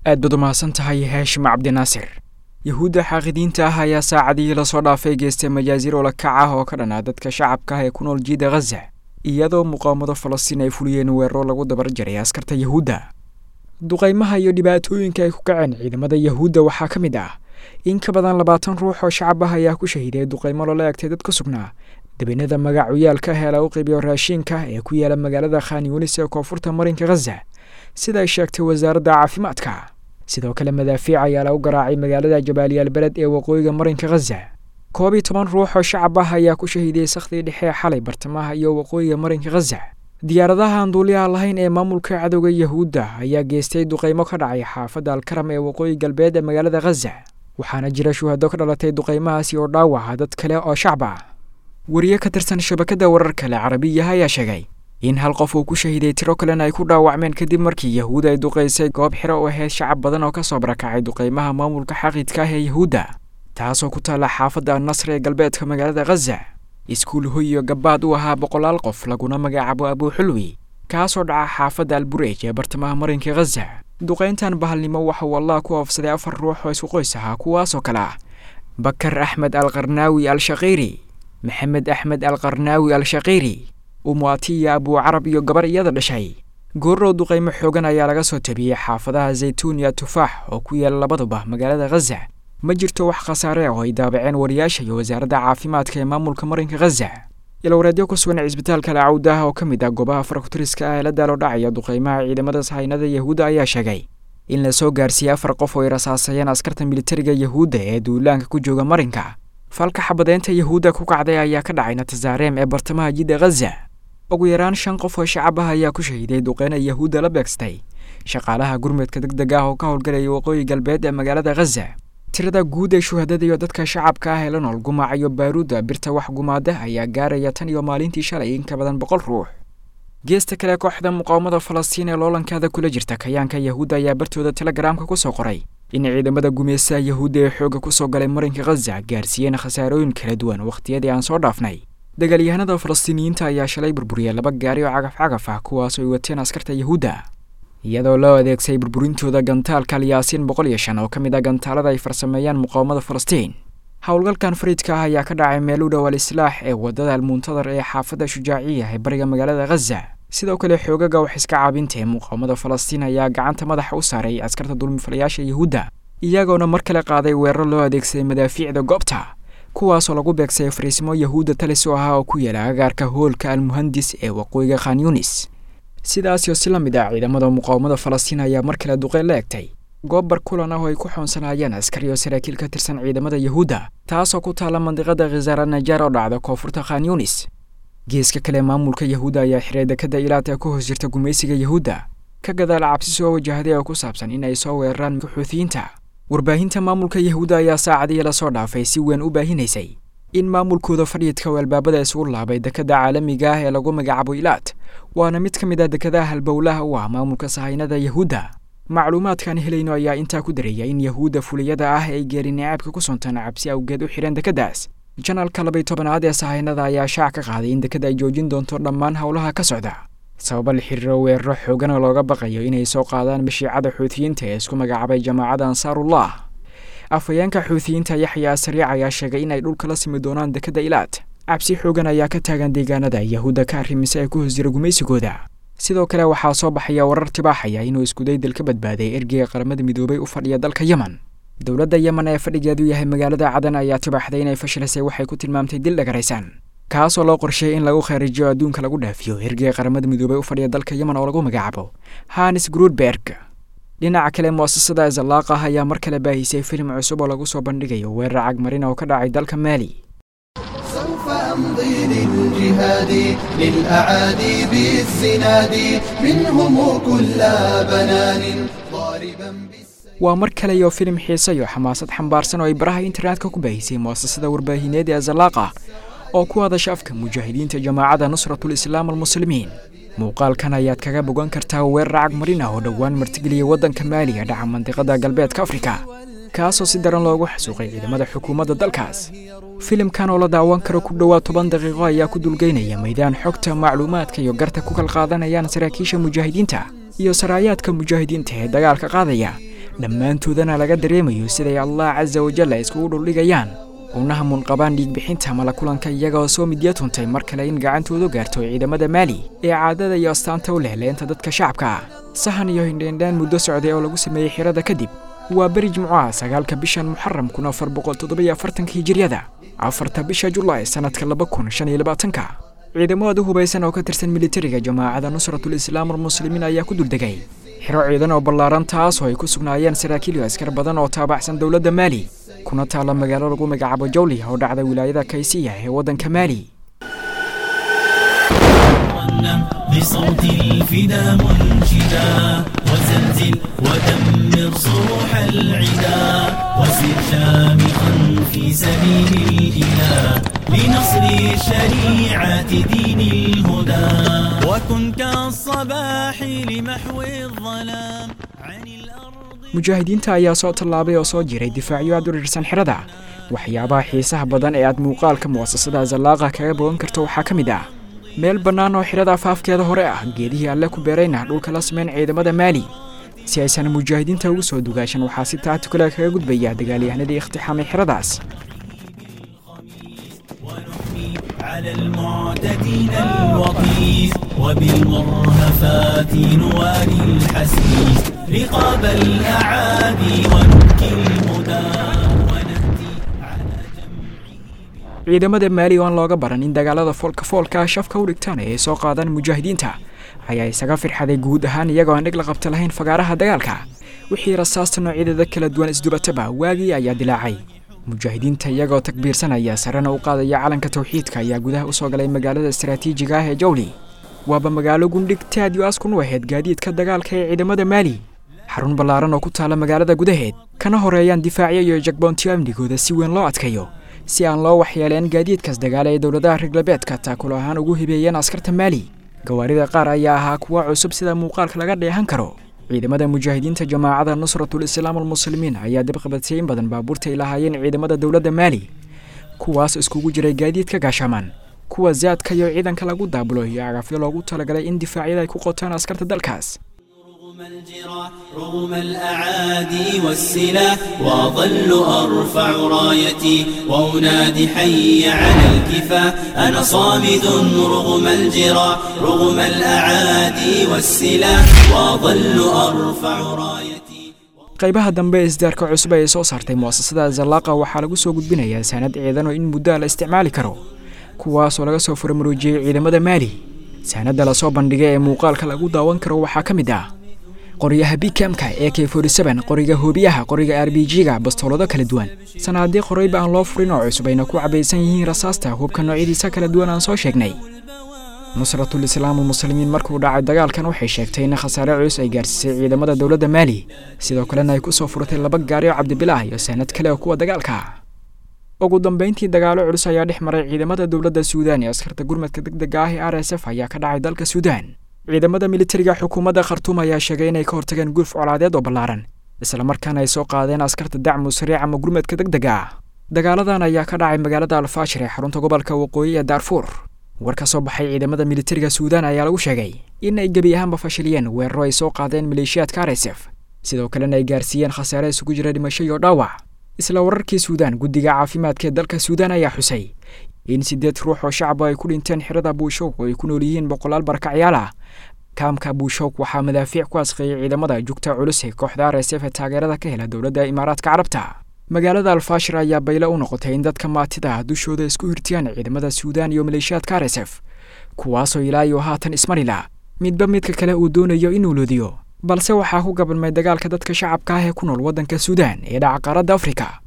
aad baad u mahadsan tahay haashim cabdinaasir yuhuudda xaaqidiinta ah ayaa saacadihii lasoo dhaafay geystay majaasiir oo la kac ah oo ka dhanaa dadka shacabka ah ee ku nool jiida khaza iyadoo muqaawamada falastiin ay fuliyeen weeraro lagu dabar jaray askarta yuhuudda duqaymaha iyo dhibaatooyinka ay ku kaceen ciidamada yuhuudda waxaa ka mid ah in ka badan labaatan ruux oo shacab ah ayaa ku shahiiday duqaymo loola egtay dad ka sugnaa dabeennada magacuyaalka ee lagu qiibiyo raashiinka ee ku yaala magaalada khan yunis ee koonfurta marinka khaza sida ay sheegtay wasaaradda caafimaadka sidoo kale madaafiic ayaa lagu garaacay magaalada jabaaliyaal beled ee waqooyiga marinka khaza koob iyo toban ruux oo shacab ah ayaa ku shahiiday sakhdii dhexe xalay bartamaha iyo waqooyiga marinka khaza diyaaradaha aan duuliyaha lahayn ee maamulka cadowga yuhuudda ayaa geystay duqaymo ka dhacay xaafadda alkaram ee waqooyi galbeed ee magaalada khaza waxaana jira shuhado ka dhalatay duqaymahaasi oo dhaawaca dad kale oo shacab ah wariye ka tirsan shabakadda wararka le carabiyaha ayaa sheegay in hal qof uu ku shahiiday tiro kalena ay ku dhaawacmeen kadib markii yahuud ay duqaysay goob xiro u ahayd shacab badan oo ka soo barakacay duqaymaha maamulka xaqiidka ah ee yuhuudda taasoo ku taalla xaafadda annasr ee galbeedka magaalada khaza iskuul hoy iyo gabaad u ahaa boqolaal qof laguna magacaabo abuuxulwi kaasoo dhaca xaafadda alburej ee bartamaha marinka khaza duqayntan bahalnimo waxa uu allah ku oofsaday afar ruux oo isku qoys ahaa kuwaasoo kale ah bakar axmed alqarnaawi al-shaqiiri maxamed axmed alqarnaawi al-shaqiiri umuatiya abuucarab iyo gabar iyada dhashay goorrow duqaymo xoogan ayaa laga soo tabiyey xaafadaha zaytuun iyo tufaax oo ku yaala labaduba magaalada khaza ma jirto wax khasaare ah oo ay daabaceen wariyaasha iyo wasaaradda caafimaadka ee maamulka marinka khaza ilowreedyo ku sugan cisbitaalka lacawdaah oo ka mid ah goobaha farakutiriska ah ee la daalo dhacaya duqaymaha ciidamada sahaynada yahuudda ayaa sheegay in la soo gaarsiiyey afar qof oo ay rasaasayeen askarta militariga yahuudda ee duulaanka ku jooga marinka falka xabadeynta yahuudda ku kacday ayaa ka dhacay natazaareem ee bartamaha jidda khaza ugu yaraan shan qof oo shacab ah ayaa ku shahiiday duqeyna yahuudda la beegstay shaqaalaha gurmudka deg deg ah oo ka howlgalaya waqooyi galbeed ee magaalada khaza tirada guud ee shuhadada iyo dadka shacabka ah ee la nool gumaca iyo baaruudda birta wax gumaada ayaa gaaraya tan iyo maalintii shalay in ka badan boqol ruux geesta kale kooxda muqaawamada falastiin ee loolankaada kula jirta kayaanka yahuudda ayaa bartooda telegaraamka ku soo qoray in ciidamada gumeystaha yahuudda ee xoogga ku soo galay marinka khaza gaarsiiyeen khasaarooyin kala duwan wakhtiyadii aan soo dhaafnay dagaalyahanada falastiiniyiinta ayaa shalay burburiyay laba gaari oo cagaf cagaf ah kuwaasoo ay wateen askarta yahuudda iyadoo loo adeegsay burburintooda gantaalka alyaasiin boqol iyo shan oo ka mid ah gantaalada ay farsameeyaan muqaawamada falastiin howlgalkan fariidka ah ayaa ka dhacay meel u dhow al islaax ee waddada almuntadar ee xaafadda shujaaciya ee bariga magaalada khaza sidoo kale xoogaga wax iska caabinta ee muqaawamada falastiin ayaa gacanta madaxa u saaray askarta dulmifalayaasha yahuudda iyagoona mar kale qaaday weeraro loo adeegsaday madaafiicda goobta kuwaasoo lagu beegsay fariisimo yahuudda talis oo ahaa oo ku yaala agaarka hoolka almuhandis ee waqooyiga khan yunis sidaasoo si la mid ah ciidamada muqaawamada falastiin ayaa mar kale duqeyn la egtay goob barkulan ah oo ay ku xoonsanaayeen askari oo saraakiil ka tirsan ciidamada yahuudda taasoo ku taalla mandiqada khizaara najaar oo dhacda koonfurta khan yunis geeska kale maamulka yahuudda ayaa xiray dekadda ilaad ee ku hoos jirta gumaysiga yahuudda ka gadaal cabsi soo wajahday oo ku saabsan in ay soo weeraraan xuutiyiinta warbaahinta maamulka yahuudda ayaa saacadihii lasoo dhaafay si weyn u baahinaysay in maamulkooda fadhiidka oo albaabada isugu laabay dekadda caalamiga ah ee lagu magacaabo ilaad waana mid ka mid ah dekadaha halbowlaha u ah maamulka sahaynada yahuudda macluumaadkaan helayno ayaa intaa ku dareeya in yahuudda fuliyada ah ay geeri nicaabka ku suntan cabsi awgeed u xidheen dekaddaas janalka labay tobanaad ee sahaynada ayaa shaac ka qaaday in dekada ay joojin doonto dhammaan howlaha ka socda sababa la xiriiro weeraro xoogan oo looga baqayo inay soo qaadaan mashiicada xuutiyiinta ee isku magacaabay jamaacadda ansaarullah afhayeenka xuutiyiinta yaxya sariic ayaa sheegay in ay dhulka la simi doonaan dekadda ilaad cabsi xoogan ayaa ka taagan deegaanada yahuudda ka arrimisa ee ku hoos jira gumaysigooda sidoo kale waxaa soo baxaya warar tibaaxaya inuu iskudaydal ka badbaaday ergeyga qaramada midoobay u fadhiya dalka yemen dowladda yemen ee fadhigeedu yahay magaalada cadan ayaa tibaaxday inay fashilisay waxay ku tilmaamtay dil dhagaraysan kaasoo loo qorsheeyay in lagu khariijiyo adduunka lagu dhaafiyo ergeyga qaramada midoobay u fadhiya dalka yemen oo lagu magacaabo hanis grudberg dhinaca kale mu'asasada zalaaq ah ayaa mar kale baahisay filim cusub oo lagu soo bandhigayo weerar cagmarin oo ka dhacay dalka maali سوف أمضي للجهاد للأعادي بالزناد منهم كل بنان ضاربا بالسيف waa mar kale iyo filim xiise iyo xamaasad xambaarsan oo ay baraha internetka ku baahisay mu'asasada warbaahineed ee zalaaqa oo ku hadasha afka mujaahidiinta jamaacadda nusratul islaam almuslimiin muuqaalkan ayaad kaga bogan kartaa weerar cagmarin ah oo dhowaan martigeliyay waddanka maaliya dhaca mandiqada galbeedka afrika kaasoo si daran loogu xasuuqay ciidamada xukuumadda dalkaas filimkan oo la daawan karo ku dhowaad toban daqiiqo ayaa ku dulgeynaya maydaan xogta macluumaadka iyo garta ku kal qaadanayaan saraakiisha mujaahidiinta iyo saraayaadka mujaahidiinta ee dagaalka qaadaya dhammaantoodana laga dareemayo siday allah casa wajalla iskugu dhuldhigayaan unaha munqabaan dhiigbixinta mala kulanka iyagaoo soo midya tuntay mar kale in gacantoodu gaarto ciidamada maali ee caadada iyo astaanta u leh leenta dadka shacabka ah sahan iyo hindheendhaan muddo socday oo lagu sameeyey xirada kadib waa beri jimcaha sagaalka bishan muxaram kun afar boqol toddobiyo afartanka hijiryada afarta bisha julaay sannadka laba kun shan iyo labaatanka ciidamada hubaysan oo ka tirsan militariga jamaacada nusratul islaam almuslimiin ayaa ku duldegay xiro ciidan oo ballaaran taas oo ay ku sugnaayeen saraakiil iyo askar badan oo taabacsan dowladda maali kuna taalla magaalo lagu magacaabo jawli oo dhacda wilaayada kaysiya ee waddanka maali بصوت الفدا منشدا وزلزل ودمر صروح العدا وسر شامخا في سبيل الإله لنصر شريعة دين الهدى وكن كالصباح لمحو الظلام عن الأرض mujaahidiinta ayaa soo tallaabay oo soo jiray difaacyo aad u dhirsan xirada waxyaabaha xiisaha badan ee aad muuqaalka mu'asasada zallaaqa kaga bogan karto waxaa ka mid ah meel bannaan oo xidhada afaafkeeda hore ah geedihii alle ku beerayna dhulka la sameyn ciidamada maali si aysan mujaahidiinta ugu soo dugaashan waxaa si taatukale kaga gudbaya dagaalyahanadii ikhtiixaamay xidhadaas على المعتدين الوطيس وبالمرهفات نوالي الحسيس رقاب الأعادي ونبكي المدى ونهدي على جمعه ciidamada maali oo aan looga baran in dagaalada foolka foolka shafka u dhigtaan ee ay soo qaadaan mujaahidiinta ayaa isaga firxaday guud ahaan iyagoo aan dhig la qabta lahayn fagaaraha dagaalka wixii rasaasta noocyadeeda kala duwan isdubataba waagii ayaa dilaacay mujaahidiinta iyagoo takbiirsanaya sarena u qaadaya calanka tawxiidka ayaa gudaha usoo galay magaalada istaraatiijiga ah ee jawli waaba magaalo gundhig taad yu askun u ahayd gaadiidka dagaalka ee ciidamada maali xarun ballaaran oo ku taala magaalada gudaheed kana horeeyaan difaacyo iyo jagboontiyo amnigooda si weyn loo adkayo si aan loo waxyeeleen gaadiidkaas dagaal ee dowladaha reglabeedka taakulo ahaan ugu hibeeyeen askarta maali gawaarida qaar ayaa ahaa kuwa cusub sida muuqaalka laga dheehan karo ciidamada mujaahidiinta jamaacada nusratul islaam almuslimiin ayaa dibqabatay in badan baabuurta ay lahaayeen ciidamada dowladda maali kuwaas iskugu jiray gaadiidka gaashaamaan kuwa zaadka iyo ciidanka lagu daabulo iyo agafyo loogu talagalay in difaacyada ay ku qotaan askarta dalkaas رغم الجراح رغم الأعادي والسلاح وأظل أرفع رايتي وأنادي حي على الكفاح أنا صامد رغم الجراح رغم الأعادي والسلاح وأظل أرفع رايتي qaybaha dambe ee isdaarka cusub ee soo saartay mu'asasada zallaaqa waxaa lagu soo gudbinayaa saanad ciidan oo in muddaa la isticmaali karo kuwaasoo laga soo furamaroojiyey ciidamada maali saanadda lasoo bandhigay ee muuqaalka lagu daawan karo waxaa ka mid ah qoryaha bikamka ee k qoriga hoobiyaha qoriga r b g-ga bastoolado kala duwan sanaadii qorayba aan loo furin oo cusub ayna ku cabaysan yihiin rasaasta hubka noocyadiisa kala duwan aan soo sheegnay nusratul islaam almuslimiin markuu dhacay dagaalkan waxay sheegtay in khasaare culus ay gaarsiisay ciidamada dowladda maali sidoo kalena ay ku soo furatay laba gaari oo cabdibilaah iyo saanad kale oo kuwa dagaalka ugu dambeyntii dagaalo culus ayaa dhex maray ciidamada dowladda suudaan iyo askarta gurmadka degdega ah ee r s f ayaa ka dhacay dalka suudaan ciidamada militariga xukuumadda khartuum ayaa sheegay inay ka hortageen gulf colaadeed oo ballaaran islamarkaana ay soo qaadeen askarta dacmu sariic ama gurmadka degdega ah dagaaladan ayaa ka dhacay magaalada alfaashir ee xarunta gobolka waqooyi ee daarfuur war ka soo baxay ciidamada militariga suudaan ayaa lagu sheegay in ay gebi ahaanba fashiliyeen weeraro ay soo qaadeen maleeshiyaadka r s f sidoo kalena ay gaarsiiyeen khasaare isugu jira dhimasho iyo dhaawac isla wararkii suudaan guddiga caafimaadka ee dalka suudaan ayaa xusay in siddeed ruux oo shacaba ay ku dhinteen xirada buushowk oo ay ku nool yihiin boqolaal barakacyaal ah kaamka buushowk waxaa madaafiic ku asqeeyey ciidamada jugta culus ee kooxda r s f ee taageerada ka hela dowladda imaaraadka carabta magaalada alfaashir ayaa baylo u noqotay in dadka maatida ah dushooda isku hirtiyaan ciidamada suudaan iyo maleeshiyaadka r s f kuwaasoo ilaa iyo haatan ismarila midba midka kale uu doonayo inuu loodiyo balse waxaa ku gabanmay dagaalka dadka shacabka ah ee ku nool waddanka suudaan ee dhaca qaaradda afrika